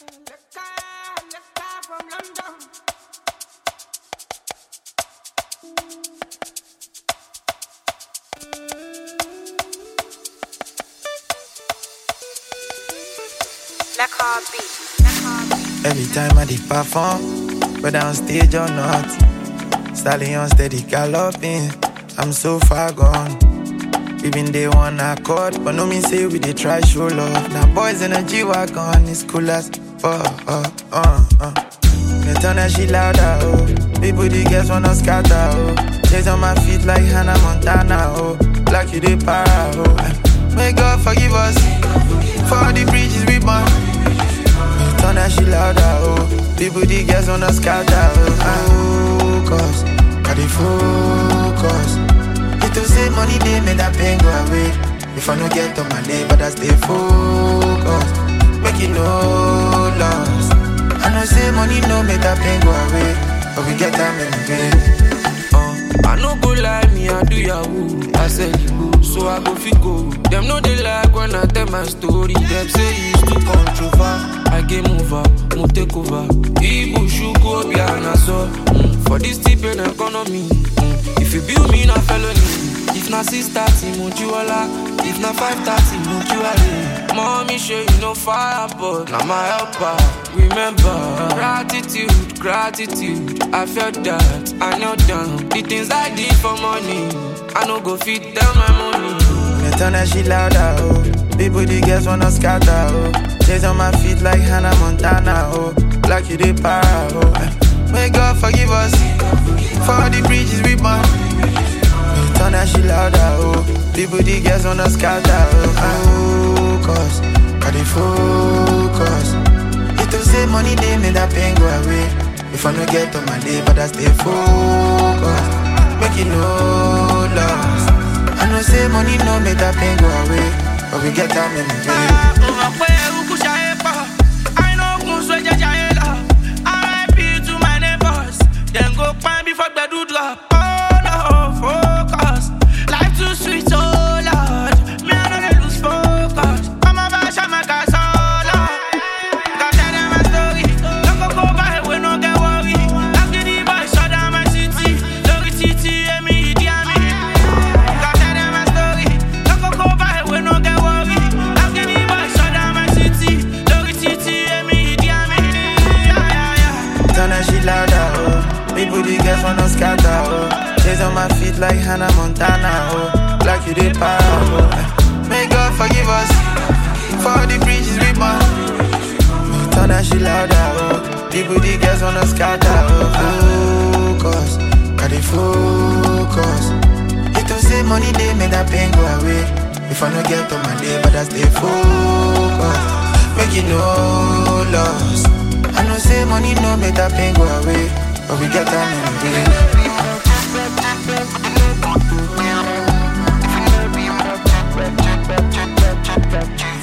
Every time I did perform, whether on stage or not, stallion steady galloping. I'm so far gone. Even they one accord, but no mean say we they try show love. Now boys in a G wagon, it's cool as fuck. Uh, uh, uh. Me turn that shit louder, oh. People the girls wanna scatter, oh. Chase on my feet like Hannah Montana, oh. Like you they para, oh. May God forgive us for all the bridges we burn. Turn that shit louder, oh People, the girls wanna scatter, oh Focus, got the focus It to say money, they make that pain go away If I no get on my day, but I stay focused Make it no loss I know say money no make that pain go away But we get time in the day uh, I no go lie, me I do yahoo I said you go, so I go fit go Them know they like when I tell my story Them say it's too controversial I game over, mo take over. Ibu shuku obi anaso. Mm. For this tip in economy, mm. if you build me na felony, if na six thirty mo jiwala, if na five thirty mo jiwale. Mommy show you no fire, but na my helper. Remember gratitude, gratitude. I felt that I knelt down. The things I did for money, I no go fit tell my money. Me turn that shit louder, oh. People, the girls wanna scatter, oh. Chase on my feet like Hannah Montana, oh. Like you they para, oh. May God forgive us for all the bridges we burn. Turn that shit louder, oh. People, the girls wanna scatter, oh. Focus, got the focus. It to say money, they make that pain go away. If I no get on my day, but I stay focused. Make it no loss. I know say money no make that pain go away, but we get time in the day. drop. Oh no, focus. Life too sweet, oh Lord. Me I know they lose focus. I'm a bash, I'm a gas, oh Lord. Got tell them my story. Don't go go by, we no get worry. I'm getting by, shut down my city. Lori titi, and me, dear me. Got tell them my story. Don't go go by, we no get worry. I'm getting by, shut down my city. Lori titi, and me, dear me. Yeah, yeah, yeah. Turn that shit louder, oh. People, the girls wanna scatter, oh Chase on my feet like Hannah Montana, oh Like you did para, oh May God forgive us For all the bridges we burn Turn that shit louder, oh People, the girls wanna scatter, oh Focus, got the focus It to say money, they make that pain go away If I no get on my day, but I stay focused Make it no loss I know say money no make that pain go away but we get time in the day.